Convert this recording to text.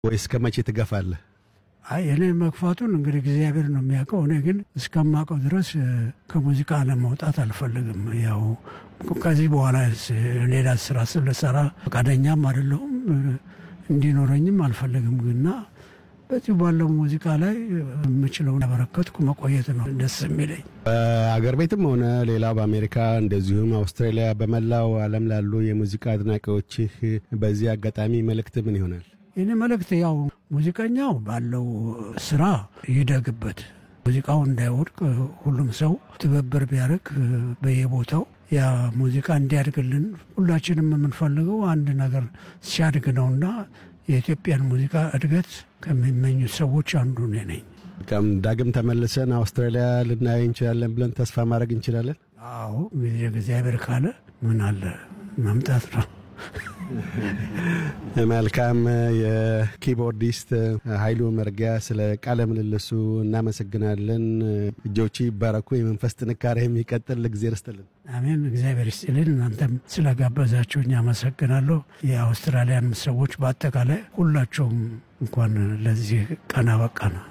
ወይስ ከመቼ ትገፋለህ? አይ እኔ መግፋቱን እንግዲህ እግዚአብሔር ነው የሚያውቀው። እኔ ግን እስከማውቀው ድረስ ከሙዚቃ ለመውጣት አልፈልግም። ያው ከዚህ በኋላ ሌላ ስራ ስለሰራ ፈቃደኛም አይደለሁም እንዲኖረኝም አልፈልግም ግና በዚህ ባለው ሙዚቃ ላይ የምችለውን ያበረከትኩ መቆየት ነው ደስ የሚለኝ። በአገር ቤትም ሆነ ሌላ በአሜሪካ እንደዚሁም አውስትራሊያ፣ በመላው ዓለም ላሉ የሙዚቃ አድናቂዎችህ በዚህ አጋጣሚ መልእክት ምን ይሆናል? የኔ መልእክት ያው ሙዚቀኛው ባለው ስራ ይደግበት፣ ሙዚቃው እንዳይወድቅ ሁሉም ሰው ትብብር ቢያደርግ በየቦታው ያ ሙዚቃ እንዲያድግልን ሁላችንም የምንፈልገው አንድ ነገር ሲያድግ ነውና የኢትዮጵያን ሙዚቃ እድገት ከሚመኙት ሰዎች አንዱ እኔ ነኝ። ከም ዳግም ተመልሰን አውስትራሊያ ልናይ እንችላለን ብለን ተስፋ ማድረግ እንችላለን። አዎ ጊዜ እግዚአብሔር ካለ ምን አለ መምጣት ነው። መልካም። የኪቦርዲስት ኃይሉ መርጊያ ስለ ቃለ ምልልሱ እናመሰግናለን። እጆች ይባረኩ፣ የመንፈስ ጥንካሬ የሚቀጥል እግዜር ይስጥልን። አሜን። እግዚአብሔር ይስጥልን። እናንተም ስለጋበዛችሁኝ አመሰግናለሁ። የአውስትራሊያን ሰዎች በአጠቃላይ ሁላቸውም እንኳን ለዚህ ቀን አበቃ ነው።